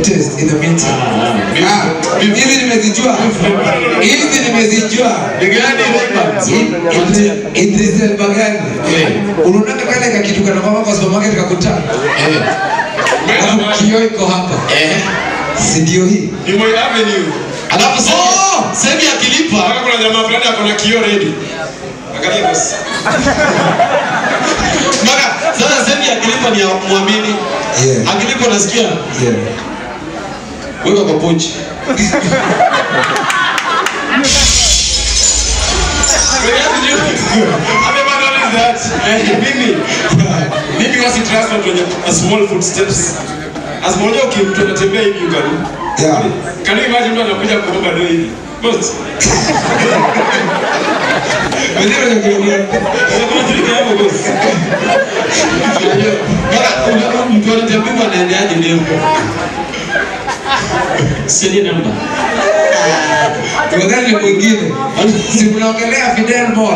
test in the meantime. Ah, hizi nimezijua. Hizi nimezijua. Ni gani Raymond? Idri- Idris Elbagani. Unaona kale ka kitu kana mama kwa supermarket kakuta. Eh. Alafu kioo iko hapa. Eh. Si ndio hii? Ni Moi Avenue. Alafu sasa sasa akilipa Mpaka kuna jamaa fulani ako na kioo ready. Angalia boss. Maka sasa sasa akilipa ni ya muamini. Yeah. Akilipa unasikia Yeah. weka kwa pochi. Amebana is that? Eh, mimi mimi wasi trust watu wenye a small footsteps. As moja ukimtu anatembea hivi ugani. Yeah. Can you imagine mtu anakuja kuomba do hivi? Boss. Ndio ndio. Kuna trika hapo boss. Maka una- mtu anatembea anaendeaje leo? Sini namba. Tuwadhani ni mwingine. Si mnaongelea Fidel Mola.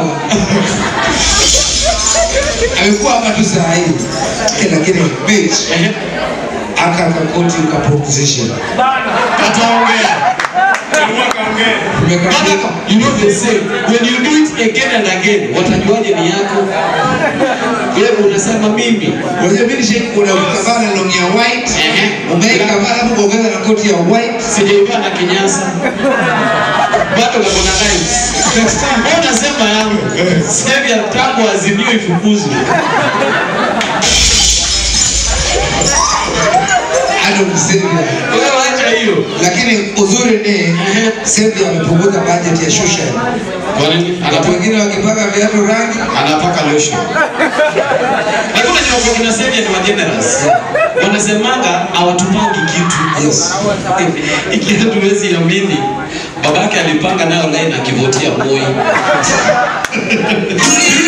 Amekuwa hapa tu saa hii. Eh, Lakini bitch Eh. aka kakoti ka proposition. Ataongea. Mwaka ongea. Nimekabidhi Maka, you know they say when you do it again and again watajuaje ni yako? Wewe unasema mimi Unajua mimi nishai kuona ukavaa na longi ya white, Ehe. umeikavaa alafu kuongeza na koti ya white. sijaivaa na kinyasa bado kako na knives. Wewe unasema yangu sasa ya tangu azimio ifukuzwe. Hado msevia. Wewe acha hiyo. Lakini uzuri ni Sevia amepunguza budget ya shusha. Kwa nini? Watu Anapaka wengine wakipaka viatu rangi anapaka lotion. Lakini unajua kwa kina Sevia ni wa generous. Wanasemanga hawatupangi kitu. Yes. Ikiwa tuwezi amini babake alipanga nayo line akivotia Moi.